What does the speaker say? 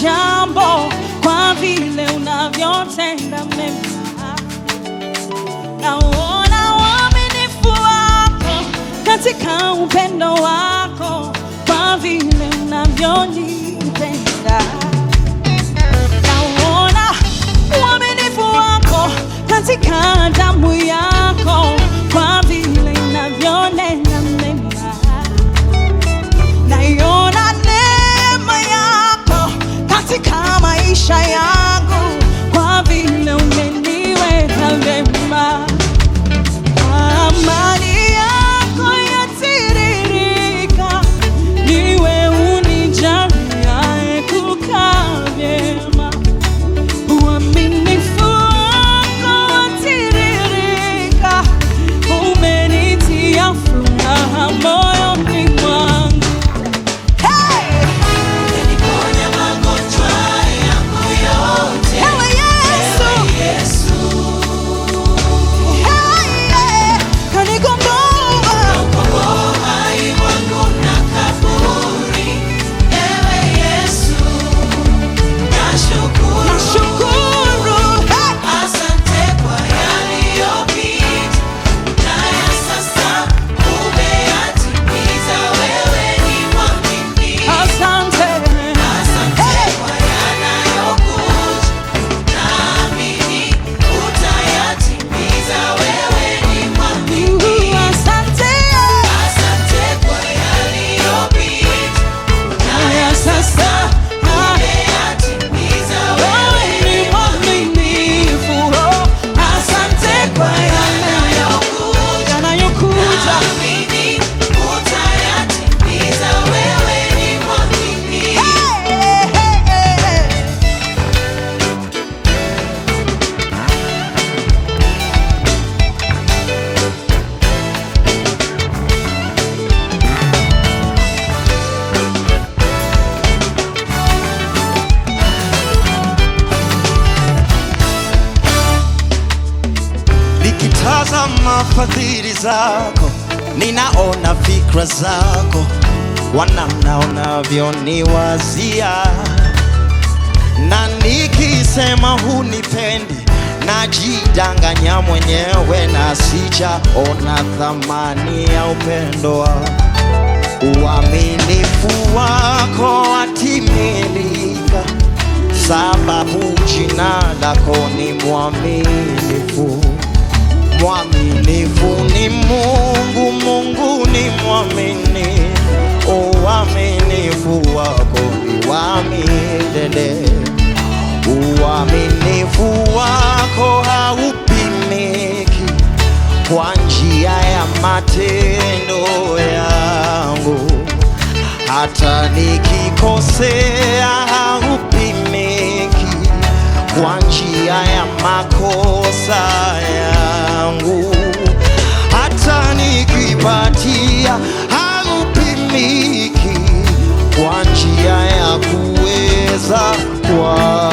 jambo kwa vile unavyotenda mema. Naona uaminifu wako katika upendo wako kwa vile unavyonipenda. Naona uaminifu wako katika damu yako kwa vile inavyonena mema. Naiona neema yako katika maisha yangu kwa vile umeniweka vema. Amani yako yatiririka, niwe unijaliaye kukaa vyema. Uaminifu wako watiririka, umenitia furaha moyoni mwangu. Hey! Umeniponya magonjwa yangu yote. Ewe Yesu! Ewe Yesu, Hey, yeah! Kanikomboa. ukomboa hai wangu na kaburi. Ewe Yesu, nashukuru. Nashukuru. Hey! Asante kwa yaliyopita, na ya sasa umeyatimiza. Wewe ni mwaminifu. Asante. Asante kwa yanayokuja, naamini utayatimiza. Wewe ni mwaminifu. Asante. Asante kwa yaliyopita, na ya sasa umeyatimiza. Wewe ni mwaminifu. Oh, Asante kwa yanayokuja, yanayokuja. naamini utayatimiza. Wewe ni mwaminifu. Hey, hey, hey, hey. Nikitazama fadhili zako, ninaona fikra zako, wanamna unavyoniwazia, na nikisema hunipendi, najidanganya mwenyewe na sijaona thamani ya upendo wako. Uaminifu wako watimilika, sababu jina lako ni mwaminifu. Mwaminifu ni Mungu, Mungu ni mwaminifu. Uaminifu wako ni wa milele, uaminifu wako haupimiki kwa njia ya matendo yangu, hata nikikosea haupimiki kwa njia ya makosa yangu, hata nikipatia haupimiki kwa njia ya kuweza kwa